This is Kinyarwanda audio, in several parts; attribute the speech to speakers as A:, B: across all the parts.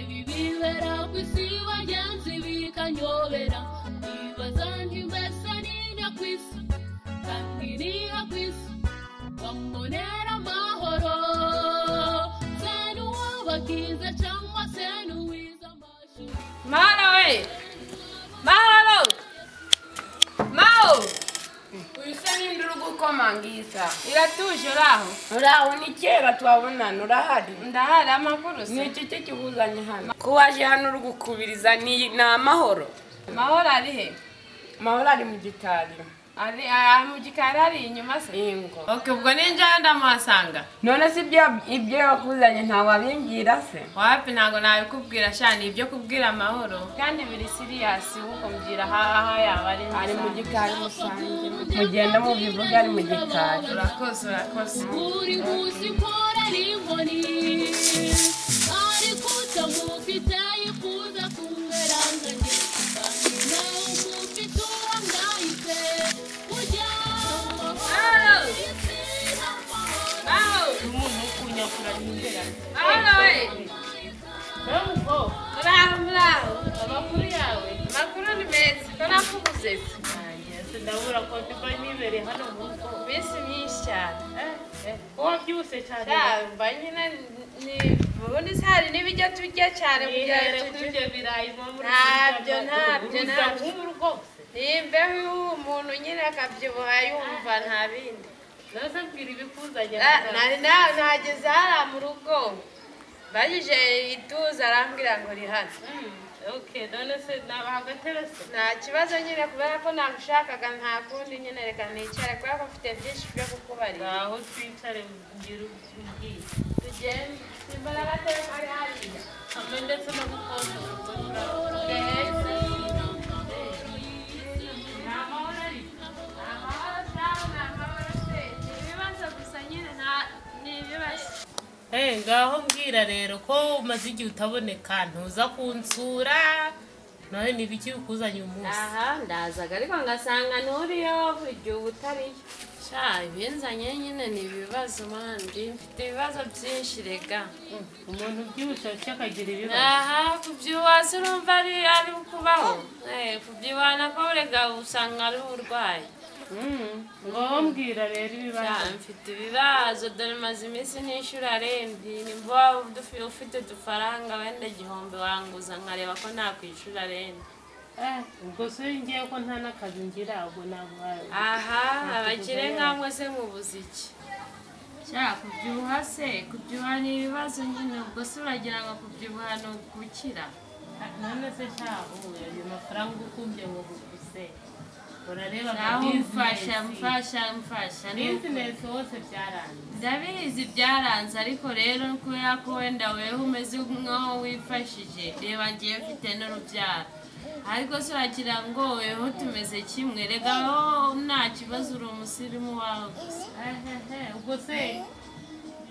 A: bibera ku isi bagenzi bikanyobera nibaza ntibese ninjya ku isi kandi niha ku isi bambonera amahoro se n'uwo bakize cyangwa se n'uwize amashuri
B: Mara we! Mara! Mao! Uyisa n'indi uri gukomanga iyi saha iratuje uri aho
C: uraho ni kera twabonana urahari
B: ndahari amakuru se
C: ni iki kikihuzanye hano ko waje hano uri gukubiriza ni ni amahoro
B: mahoro ari he
C: amahoro ari mu gitari
B: ari ari mu gikari ari inyuma se
C: ingo
B: oke ubwo ninjyayo ndamuhasanga
C: none se ibyo ibyo wakuzanye ntawabimbwira se
B: wapi ntabwo nabikubwira sha ni ibyo kubwira amahoro kandi biri siriyasi ahubwo mbwira aho yaba ari
C: ari mu
B: nziza.
C: gikari rusange mugenda mubivuga ari mu gikari
B: urakoze urakoze
A: uri gusikora n'inkoni ariko utamufite yifuza kungaranganye kandi nawe umufite uwo mwahise kujya mu mahoro isi n'amahoro
B: Mao!
C: umuntu wo kunyakura imbere
B: Mao we! muraho muraho
D: amakuru yawe
B: amakuru ni meza ko nakubuze se
D: ese ndabura ko mbiba nibereye hano mu rugo
B: iminsi myinshi cyane
D: wabyibushye cyane
B: mba nyine ni ubundi se hari n'ibijya turya cyane kugira
D: nihere
B: ngo tugire
D: kurya birayi mama
B: Ntabyo, ntabyo, ntabyo.
D: nk'ubu rwose
B: imbeho y'uwo umuntu nyine akabyibuha yumva nta bindi
D: naze mbwira ibikuzanye
B: Na- nari na- nageze hariya mu rugo mbajije ituza arambwira ngo uri hano
D: ok none se nabaha agatebe se
B: nta kibazo nyine kubera ko nagushakaga nta kundi nyine reka nicare kubera ko mfite byinshi byo kukubarira
D: ngaho twicare mbwira umbwiye
B: tugende simbona agatebe kari hariya
D: hamwe ndetse no gukonja kuko ntabwo
B: mbese
D: Eh, ngaho mbwira rero ko umaze igihe utaboneka ntuza kunsura nawe ni ibiki bikuzanye uyu munsi
E: aha ndazaga ariko ngasanga nturiyo igihe uba utariyo sha ibinzanye nyine ni ibibazo mandi mfite ibibazo byinshi rega
D: umuntu ubyibushye cyakagira ibibazo
E: aha kubyiwaza urumva ari ari kubaho Eh, kubyiwana ko rega usanga ari uburwayi
D: Mm, ngaho mbwira rero
E: Sha,
D: ibibazo
E: mfite ibibazo dore maze iminsi n'ishuri arembi nimba waba udufi- ufite udufaranga wenda igihumbi wanguza nkareba ko nakwishyura arembi
D: Eh, ubwo se ngiye ko nta n'akazi ngira ubwo naguhaye
E: aha abakire nkamwe se mubuze iki
F: Sha kubyibuha se kubyibuha ni ibibazo nyine ubwo se uragira ngo kubyibuha ni ugukira
D: none se shaho ayo mafaranga ukumbye ngo guse urareba
F: naho
D: nka
F: mfasha
D: business.
F: mfasha mfasha ni uko-
D: business wose byarangiye
F: ndabizi byaranze ariko rero kubera ko wenda weho umeze nk'aho wifashije reba ngiye mfite n'urubyaro ariko se uragira ngo weho tumeze kimwe rega wowe nta kibazo uri umusirimu wawe gusa
D: Ehehe, ubwo se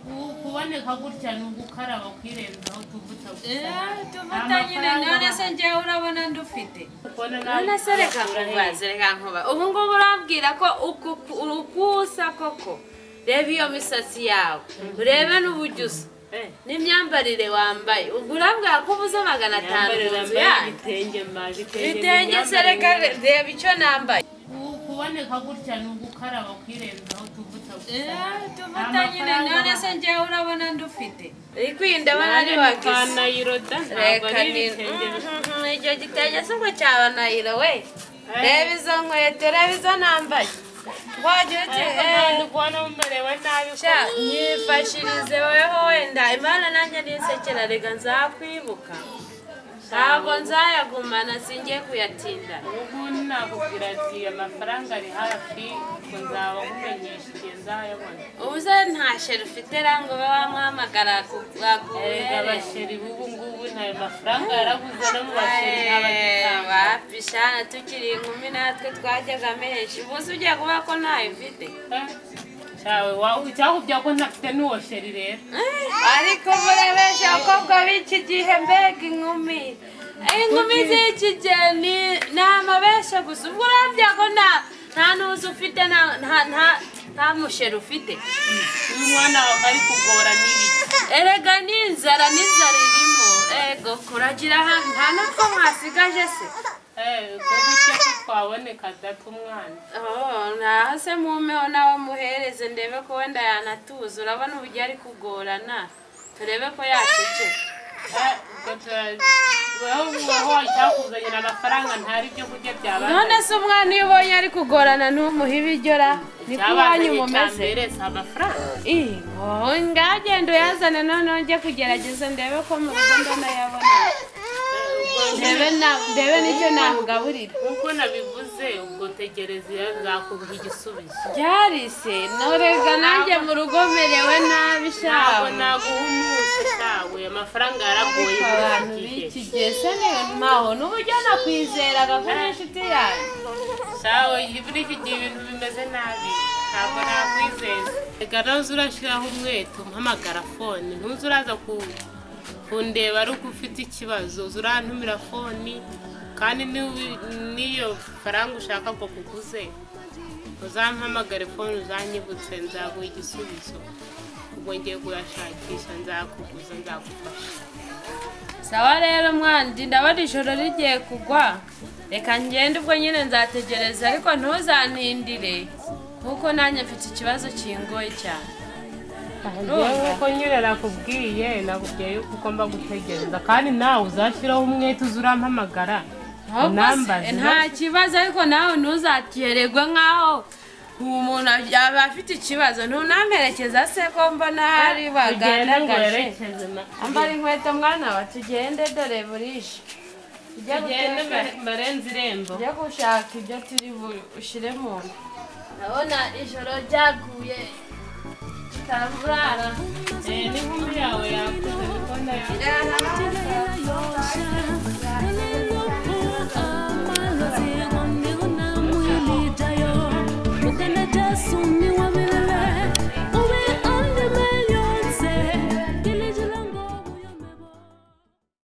D: ku- kuboneka gutya ni ugukaraba kwirenza aho tuvuta gusa
F: tuvuta nyine none se njyewe urabona ndufite
D: ubona
E: none se reka nkubaze reka nkuba ubu ngubu urabwira ko uku- ukusa koko reba iyo misatsi yawe urebe n'uburyo usa n'imyambarire wambaye ubwo urabwira ko ubuze magana atanu mu nzu yayo
D: ibitenge mazi
E: ibitenge se reka re- reba icyo nambaye
D: kuboneka gutya ni ugukaraba kwirenza aho tuvuta gusa
F: tuvuta nyine none se njyewe urabona ndufite
E: uri kwindabona ari wagize
D: nayiroda ntabwo
E: reka
D: ari
E: ni
D: ibitenge
E: Mhm, icyo gitenge si ubwo cyaba nayiro we reba izo nkweto reba izo nambaye wagira uti eee
D: ndi kubona umerewe nabi
E: Sha, nyifashirize weho wenda imana nanjye ninsekera rega nzakwibuka ntabwo nzayagumana singiye kuyatinda
D: ubundi nakubwira ati amafaranga ari hafi ngo nzaba nkumenyesha igihe nzayabona
E: ubuze nta sheri ufite rango ube wamwamagara
D: erega abasheri b'ubu ngubu ntayo mafaranga yarabuze no mu basheri n'abagitanga
E: bapishana tukiri inkumi natwe twajyaga menshi ubuze ugiye kuvuga ko ntayo ufite
D: cyawe wawe icyakubya ko ntafite n'uwo sheri rero
E: ariko murabesha abakobwa b'iki gihe mbega inkumi inkumi z'iki gihe ni ni amabeshya gusa ubwo urambye ko nta nta ntuzi ufite nta nta nta- nta musheri ufite
D: uyu mwana wawe ari kugora n'ibiki
E: erega ni inzara n'inzara irimo ego kuragira ahantu nta n'utwo mwasigaje se
D: eee ubwo buryo ko twaboneka data umwana
E: Oh, naho se mumeho nawe muhereze ndebe ko wenda yanatuza urabona uburyo ari kugorana turebe ko yaceceka
D: Eh, ubwo turaho wowe icyakuzanira amafaranga ntari ibyo kurya byabazanye
E: none se umwana iyo ubonye ari kugorana ntumuhe ibijyora ni ko iwanyu
D: byabazanye icya
E: mumeze
D: mbere si amafaranga
E: Ih, wowe ngagenda uyazane noneho njye kugerageza ndebe ko mu rugo ndanayabona
D: Eh, ubwo
E: ndebe na- ndebe n'icyo namugaburira
D: nk'uko nabivuze ubwo tegereza nzakubiha igisubizo
E: byarese norega nanjye mu rugo merewe nabi
D: ntabwo
E: shawe
D: naguha umunsi shawe amafaranga yaragoye
E: abantu
D: muri iki
E: b'iki gihe
D: gihe
E: se ntaho n'uburyo nakwizeraga ko uri inshuti yanjye
D: shawe muri iki gihe ibintu bimeze nabi ntabwo nakwizeza reka ntuze urashyiraho umwete umpamagara fone ntuze uraza ku- kundeba ari uko ufite ikibazo uza urantumira foni kandi niyo- n'iyo faranga ushaka ngo kuguze uzampamagare fone uzanyibutse nzaguha igisubizo ubwo ngiye kuyashakisha nzakuguza nzagufasha
E: sawa rero mwandi ndabona ijoro rigiye kugwa reka ngende ubwo nyine nzategereza ariko ntuzantindire kuko nanjye mfite ikibazo kingoye cyane
C: yewe ko nyine nakubwiye nakubwiye yuko ugomba gutegereza kandi nawe uzashyiraho umwete uza urampamagara
E: Ahubwo
C: unambaze
E: se, nta kibazo ariko nawe ntuzatererwe nk'aho umuntu yaba afite ikibazo ntunamperekeza se ko mbona hari
C: tugenda ngo
E: bagaragaje
C: werekeze na
E: ambara inkweto mwana wa tugende dore burishe tujye
C: tugende
E: guteka.
C: barenze irembo
E: tujye gushaka ibyo turi bushyire mu nda
G: Ndabona ijoro ryaguye tutarara
C: Eh, n'inkumi yawe yakoze telefone yawe
E: Yeah.